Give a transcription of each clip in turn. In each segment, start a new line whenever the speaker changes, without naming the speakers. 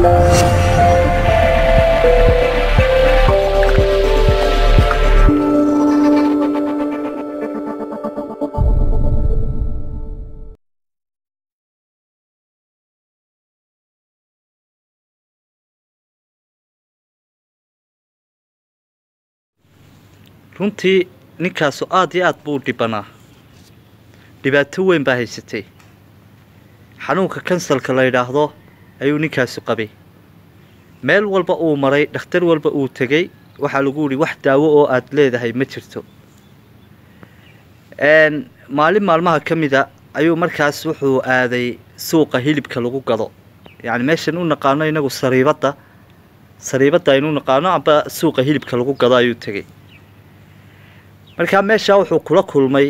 runtii ninkaasu aada iyo aada buu u dhibanaa dhibaato weyn baa haysatay xanuunka kansalka la yidhaahdo ayuu ninkaasu qabay meel walba uu maray dhakhtar walba uu tegey waxaa lagu yihi wax daawo oo aada leedahay ma jirto maalin maalmaha ka mida ayuu markaas wuxuu aaday suuqa hilibka lagu gado yacni meeshan u naqaano inagu sariibadda sariibadda aynu naqaano amba suuqa hilibka lagu gado ayuu tegey markaa meeshaa wuxuu kula kulmay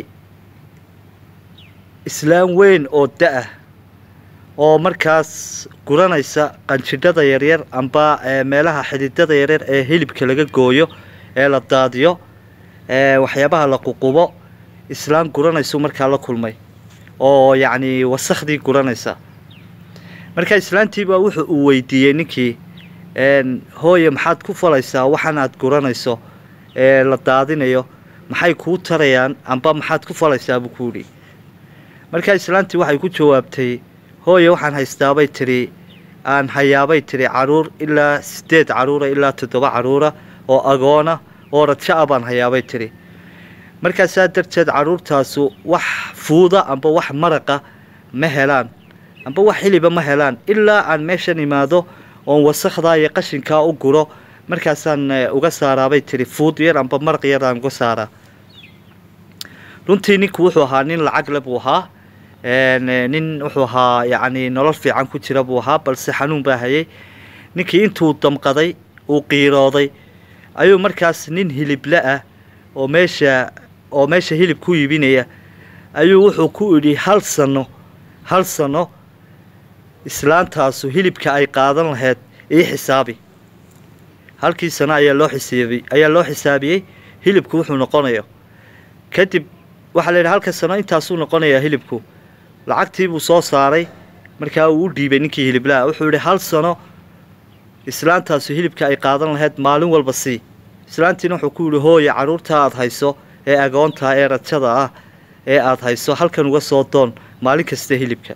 islaam weyn oo da-ah oo markaas guranaysa qanjidhada yaryar amba meelaha xididada yaryar ee hilibka laga gooyo ee la daadiyo waxyaabaha la ququbo islaam guranaysu markaa la kulmay oo yacni wasakhdii guranaysa markaa islaantiibaa wuxuu uu weydiiyey ninkii hooye maxaad ku falaysaa waxan aad guranayso ee la daadinayo maxay kuu tarayaan amba maxaad ku falaysaa buu ku yidhi markaa islaantii waxay ku jawaabtay hooye waxaan haystaabay tidhi aan hayaabay tidhi caruur ilaa siddeed caruura ilaa toddoba caruura oo agoona oo rajo ah baan hayaabay tidhi markaasaa darteed caruurtaasu wax fuuda amba wax maraqa ma helaan amba wax xiliba ma helaan ilaa aan meeshan imaado oon wasakhdaa iyo qashinkaa u guro markaasaan uga saaraabay tidhi fuud yar amba maraq yar aan uga saaraa runtii ninku wuxuu ahaa nin lacagle buu ahaa nin wuxuu ahaa yacni nolol fiican ku jira buu ahaa balse xanuun baa hayay ninkii intuu damqaday uu qiirooday ayuu markaas nin hilible ah oo meesha oo meesha hilib ku iibinaya ayuu wuxuu ku idhi hal sano hal sano islaantaasu hilibka ay qaadan lahayd ii xisaabi halkii sano ayaa loo xisaabiyey ayaa loo xisaabiyey hilibku wuxuu noqonayo kadib waxaa la yidhi halka sano intaasuu noqonayaa hilibku lacagtii buu soo saaray markaa uu u dhiibay ninkii hiliblaha wuxuu yidhi hal sano islaantaasu hilibka ay qaadan lahayd maalin walba sii islaantiina wuxuu ku yidhi hooye carruurtaa aada hayso ee agoontaa ee rajada ah ee aada hayso halkan uga soo doon maalin kasta hilibka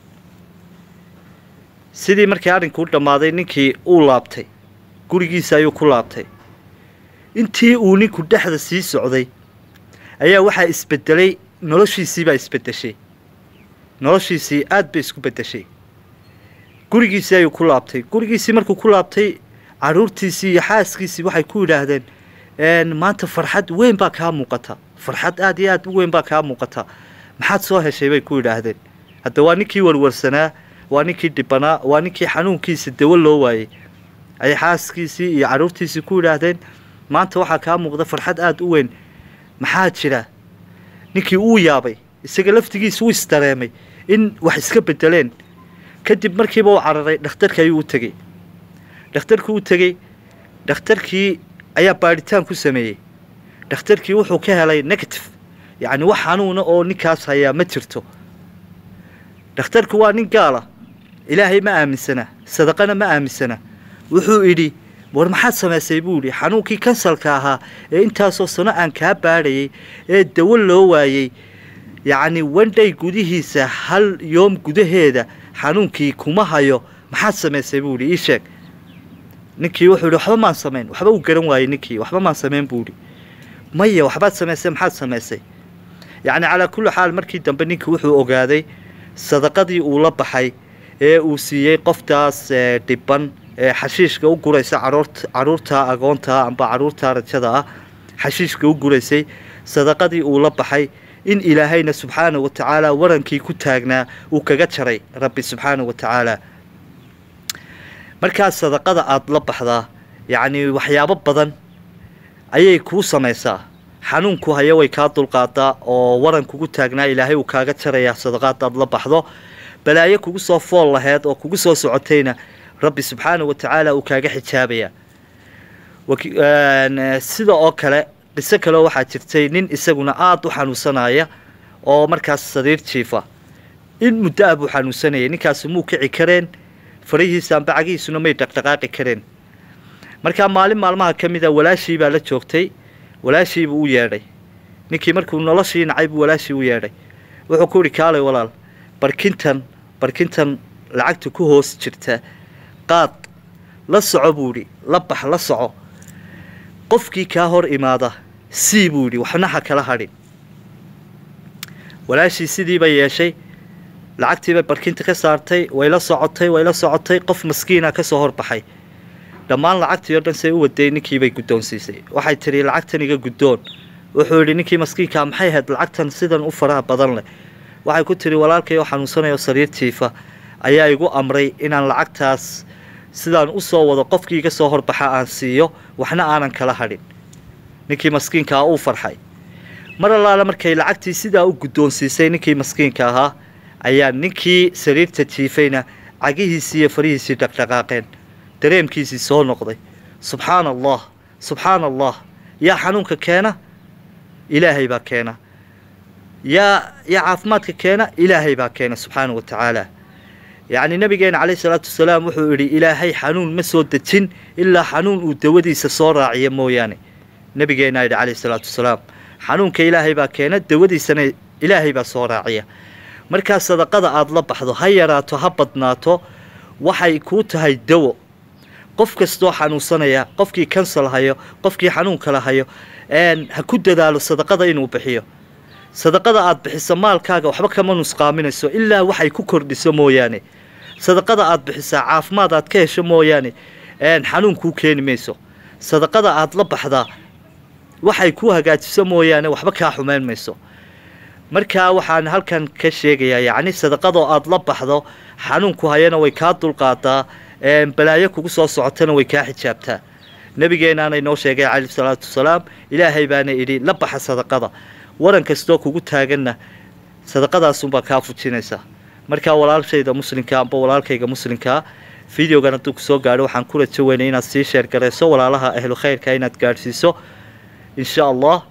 sidii markii arrinkuu dhammaaday ninkii uu laabtay gurigiisa ayuu ku laabtay intii uu ninku dhexda sii socday ayaa waxaa isbedelay noloshiisiibaa isbedeshay noloshiisii aada bay isku bedeshay gurigiisii ayuu ku laabtay gurigiisii markuu ku laabtay caruurtiisii iyo xaaskiisii waxay ku yidhaahdeen maanta farxad weyn baa kaa muuqata farxad aada iyo aada u weyn baa kaa muuqata maxaad soo heshay bay ku yidhaahdeen hadda waa ninkii warwarsanaa waa ninkii dhibanaa waa ninkii xanuunkiisa dawo loo waayey ayay xaaskiisii iyo caruurtiisii ku yidhaahdeen maanta waxaa kaa muuqda farxad aada u weyn maxaa jira ninkii uu yaabay isaga laftigiisa u isdareemay in wax iska bedeleen kadib markiiba uu cararay dhakhtarka ayuu u tegey dhakhtarkii u tegey dhakhtarkii ayaa baadhitaan ku sameeyey dhakhtarkii wuxuu ka helay negative yacni wax xanuuna oo ninkaas hayaa ma jirto dhakhtarku waa nin gaala ilaahay ma aaminsana sadaqana ma aaminsana wuxuu idhi war maxaad samaysay buu yidhi xanuunkii kansalka ahaa ee intaasoo sano aan kaa baadhayay ee dawo loo waayey yacni wandhay gudihiisa hal yoom gudaheeda xanuunkii kuma hayo maxaad samaysay buu yidhi ii sheeg ninkii wuxuu yidhi waxba maan samayn waxba uu garan waayey ninkii waxba maan samayn buu yidhi maya waxbaad samaysay maxaad samaysay yacni calaa kulli xaal markii dambe ninkii wuxuu ogaaday sadaqadii uu la baxay ee uu siiyey qoftaas dhiban ee xashiishka u guraysa caruurt caruurta agoonta amba caruurta rajada ah xashiishka u guraysay sadaqadii uu la baxay in ilaahayna subxaana wa tacaala warankii ku taagnaa uu kaga jaray rabbi subxaana wa tacaala markaa sadaqada aada la baxdaa yacni waxyaabo badan ayay kuu samaysaa xanuunku haya way kaa dulqaadaa oo waran kugu taagnaa ilaahay uu kaaga jarayaa sadaqaad aada la baxdo balaayo kugu soo fool laheyd oo kugu soo socotayna rabbi subxaana wa tacaala uu kaaga xijaabayaa sida oo kale qiso kaleo waxaa jirtay nin isaguna aada u xanuunsanaya oo markaas sariir jiifa in muddo ah buu xanuunsanayay ninkaasi muu kici kareen farihiisa amba cagihiisuna may dhaqdhaqaaqi kareen markaa maalin maalmaha ka mid a walaashii baa la joogtay walaashiibuu u yeedhay ninkii markuu noloshii nacay buu walaashii u yeedhay wuxuu ku yihi kaalay walaal barkintan barkintan lacagta ku hoos jirta qaad la soco buu yidhi la bax la soco qofkii kaa hor imaada sii buu yidhi waxna ha kala hadhin walaashii sidiiba yeeshay lacagtiibay barkinta ka saartay way la socotay way la socotay qof maskiina kasoo horbaxay dhammaan lacagtii oo dhan say u waday ninkiibay guddoonsiisay waxay tidhi lacagtan iga guddoon wuxuu yidhi ninkii maskiinkaa maxay ahayd lacagtan sidan u faraha badan leh waxay ku tidhi walaalkay oo xanuunsanayo sariirtiifa ayaa igu amray inaan lacagtaas sidaan usoo wado qofkii iga soo horbaxa aan siiyo waxna aanan kala hadhin ninkii maskiinkaa uu farxay mar allaale markay lacagtii sidaa u guddoonsiisay ninkii maskiinka ahaa ayaa ninkii sariirta jiifayna cagihiisii iyo farihiisii dhaqdhaqaaqeen dareemkiisii soo noqday subxaana allah subxaana allah yaa xanuunka keena ilaahay baa keena yaa yaa caafimaadka keena ilaahay baa keena subxaana wa tacaala yacni nabigeena caleyhi salaatu wasalaam wuxuu yidhi ilaahay xanuun ma soo dejin ilaa xanuun uu dawadiisa soo raaciya mooyaane nabigeena yidhi caleyhi salaatu wasalaam xanuunka ilaahay baa keena dawadiisana ilaahay baa soo raaciya markaa sadaqada aada la baxdo ha yaraato ha badnaato waxay kuu tahay dawo qof kastoo xanuunsanaya qofkii kansal hayo qofkii xanuunkala hayo ha ku dadaalo sadaqada inuu bixiyo sadaqada aada bixiso maalkaaga waxba kama nusqaaminayso ilaa waxay ku kordhiso mooyaane sadaqada aada bixisaa caafimaad aad ka hesho mooyaane xanuun kuu keeni mayso sadaqada aada la baxdaa waxay ku hagaajiso mooyaane waxba kaa xumeyn mayso markaa waxaan halkan ka sheegayaa yacni sadaqadoo aada la baxdo xanuunku hayana way kaa dulqaadaa balaayo kugu soo socotana way kaa xijaabtaa nabigeenaana inoo sheegay calayhi salaatu wasalaam ilaahay baana idhi la baxa sadaqada waran kastoo kugu taaganna sadaqadaasunbaa kaa fujinaysa markaa walaalshayda muslimka amba walaalkayga muslimkaa videogan hadduu kusoo gaadho waxaan ku rajo weynay inaad sii sheer garayso walaalaha ahlu khayrka inaad gaadhsiiso insha allah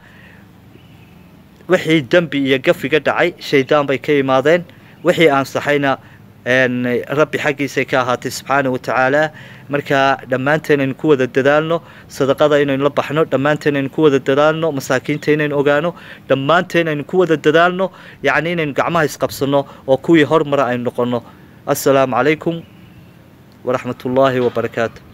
wixii dembi iyo gafiga dhacay shaydaan bay ka imaadeen wixii aan saxayna rabbi xaggiisay ka ahaatay subxaana wa tacaala markaa dhammaanteen aynu ku wada dadaalno sadaqada inaynu la baxno dhammaanteen aynu ku wada dadaalno masaakiinta inaynu ogaano dhammaanteen aynu ku wada dadaalno yacni inaynu gacmaha isqabsanno oo kuwii hormara aynu noqonno assalaamu calaykum waraxmat ullaahi wabarakaatu